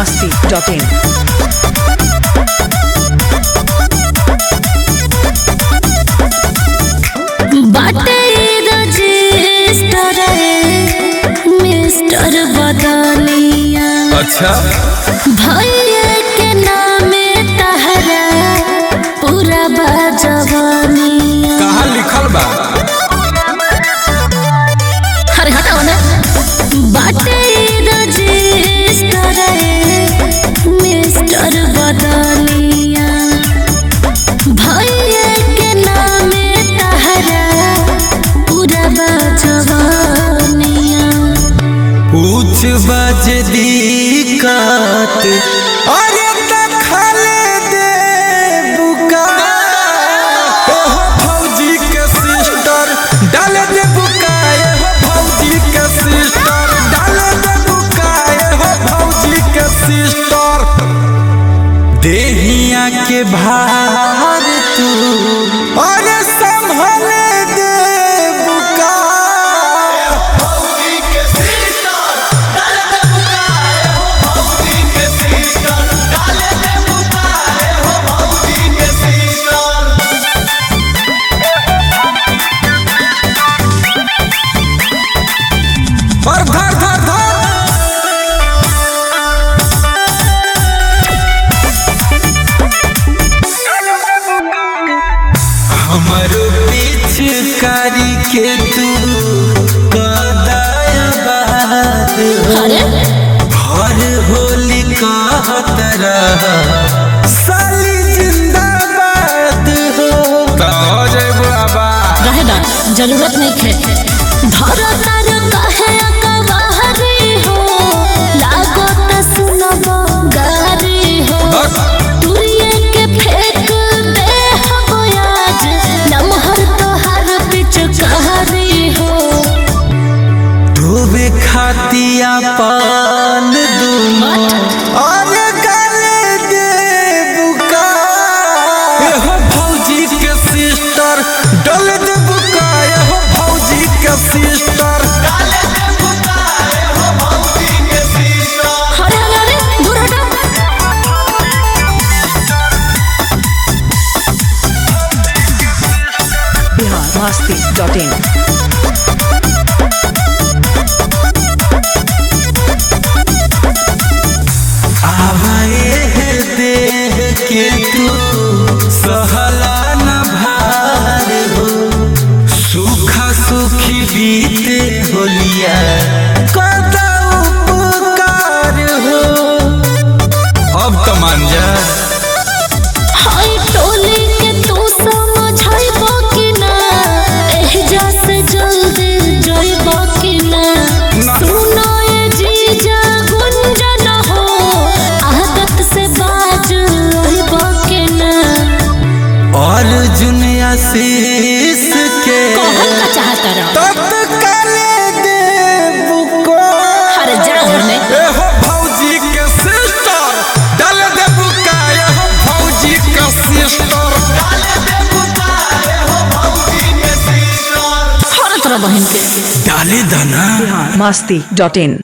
masti.in. बाटे register mister बदनिया अच्छा भैया के नामे तहरा पूरा बाजवनिया कहाँ लिखल बा अरे हटाओ ना बाटे रजिस्टर मिस्टर बदनिया भैया के नामे तहरा पूरा बाजवनिया पूछ बज दिक्कत अरे दखले दे बुका ओहो फौजी के सिस्टर डाल दे बुका हो फौजी के सिस्टर डाल दे बुका हो फौजी के सिस्टर देहिया के भार तू अरे संभले दे बुका और धर धर धर हमरो पिचकारी के तू कदाया बात हो अरे हर होली कहत रह साली जिंदाबाद हो तो हो जाए बाबा रहे दा जरूरत नहीं खे धर तार कहे अकबारी हो लागो त सुनब गारी हो बस। तुरिये के फेंक दे हो आज नमहर तोहार पिचकारी हो डूबे खातिया पान दूनो और गले दे बुका हो भौजी के सिस्टर डल दे बुका हो भौजी के सिस्टर अरे अरे अरे दूर हटो Bihar masti.in. आवाए देह के तू सहला न भार हो सुखा सुखी बीते होलिया कदा उपकार हो अब तो मान जा हाय टोली के तू समझाइबो कि ना एहजा से जल्दी जाइबो कि ना ना। सुनो ये जीजा गुंजन हो आदत से बाज रहिबो कि ना और जुनिया शीस के कहल का चाहता रहो तत्काले दे बुको अरे जा होने ए हो भौजी के सिस्टर डाल दे बुका ए हो भौजी के सिस्टर हर तरह बहन के डाले दाना Bihar masti.in.